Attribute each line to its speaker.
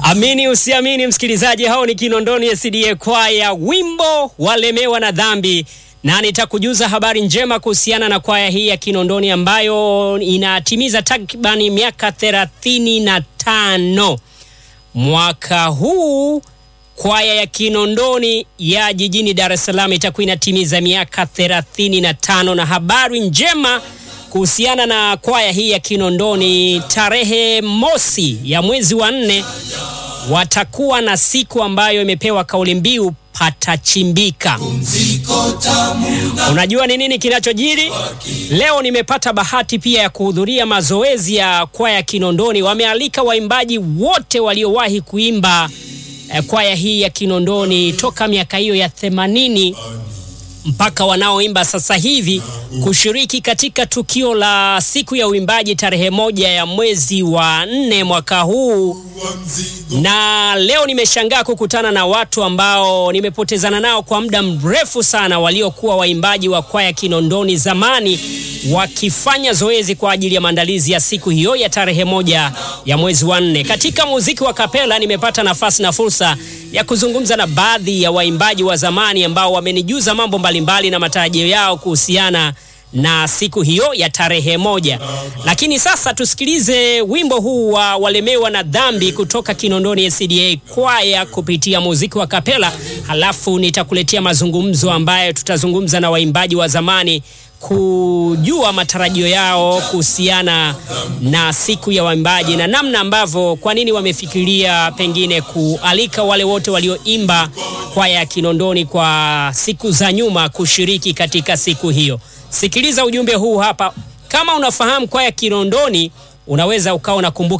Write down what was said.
Speaker 1: Amini usiamini, msikilizaji, hao ni Kinondoni SDA kwaya, wimbo walemewa na dhambi, na nitakujuza habari njema kuhusiana na kwaya hii ya Kinondoni ambayo inatimiza takribani miaka thelathini na tano mwaka huu. Kwaya ya Kinondoni ya jijini Dar es Salaam itakuwa inatimiza miaka thelathini na tano na habari njema kuhusiana na kwaya hii ya Kinondoni, tarehe mosi ya mwezi wa nne watakuwa na siku ambayo imepewa kauli mbiu patachimbika. Unajua ni nini kinachojiri leo? Nimepata bahati pia ya kuhudhuria mazoezi ya kwaya ya Kinondoni. Wamealika waimbaji wote waliowahi kuimba eh, kwaya hii ya Kinondoni toka miaka hiyo ya themanini mpaka wanaoimba sasa hivi kushiriki katika tukio la siku ya uimbaji tarehe moja ya mwezi wa nne mwaka huu. Na leo nimeshangaa kukutana na watu ambao nimepotezana nao kwa muda mrefu sana, waliokuwa waimbaji wa kwaya Kinondoni zamani, wakifanya zoezi kwa ajili ya maandalizi ya siku hiyo ya tarehe moja ya mwezi wa nne. Katika muziki wa kapela nimepata nafasi na fursa ya kuzungumza na baadhi ya waimbaji wa zamani ambao wamenijuza mambo mbalimbali na matarajio yao kuhusiana na siku hiyo ya tarehe moja. Lakini sasa tusikilize wimbo huu wa walemewa na dhambi kutoka Kinondoni SDA kwaya kupitia muziki wa kapela, halafu nitakuletea mazungumzo ambayo tutazungumza na waimbaji wa zamani kujua matarajio yao kuhusiana na siku ya waimbaji na namna ambavyo, kwa nini wamefikiria pengine kualika wale wote walioimba kwaya ya Kinondoni kwa siku za nyuma kushiriki katika siku hiyo. Sikiliza ujumbe huu hapa. Kama unafahamu kwaya Kinondoni, unaweza ukawa unakumbuka